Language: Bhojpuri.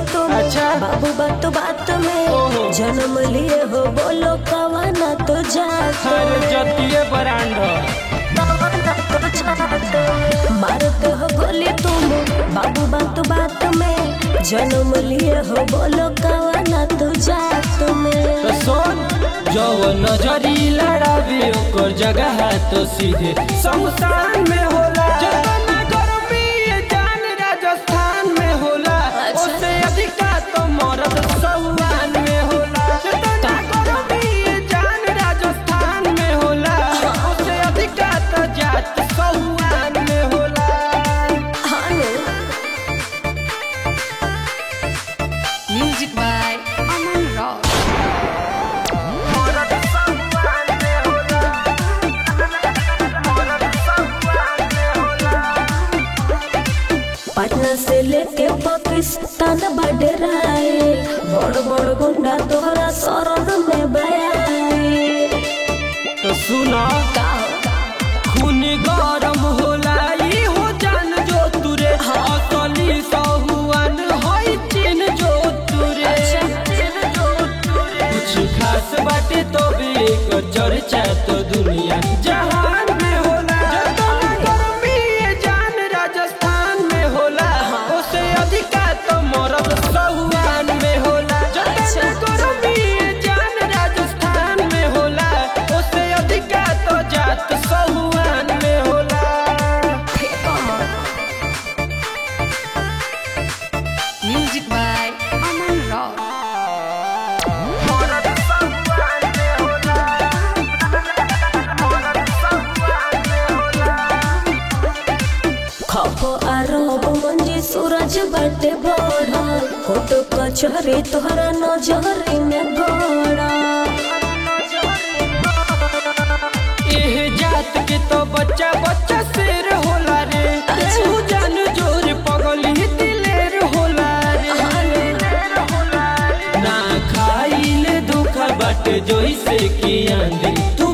तुम अच्छा। बाबू बात बात में ओहो। जन्म लिए हो बोलो कवाना तो जात अरे जतिये ब्रांड मारते हो गोली तुम बाबू बात बात में जन्म लिए हो बोलो कवाना तो जात में तो सुन जो नजरी लड़ावे ओकर जगह तो सीधे शमशान में होला जतना गर्मी ये जान राजस्थान में होला अच्छा। उससे अधिका तो मरद सहुआन में होला जतना गर्मी ये जान राजस्थान में होला उससे अधिका तो जात सहुआन में होला हाँ नो। Music by Aman Rock. मरद सहुआन में होला मरद सहुआन में होला पटना से लेके पाकिस्तान बडराए बड़ बड़ गुंडा तोहरा शरण में बयाए तो सुना खून गरम होला ई हो जान जो तुरे असली सहुआन होई चिन जो तुरे कुछ खास बाटे तो भी एक चर्चा तो दुनिया जहान में होला जतना गर्मी ये जान राजस्थान में होला उससे अधिका तो मरद सहुआन में होला जतना गर्मी ये जान राजस्थान में होला उससे अधिका तो जात सहुआन में होला Music by Aman Rock. मरद सहुआन में होला मरद सहुआन में होला खप आरब मंजी सूरज बटे बड़ा फोटो कचहरी तोहरा नजरी में गड़ा एह जात के तो बच्चा बच्चा शेर होला रे एहू जान जोर पगली दिलेर होला रे ना खाइले दुख बट जोइसे की आंधी तू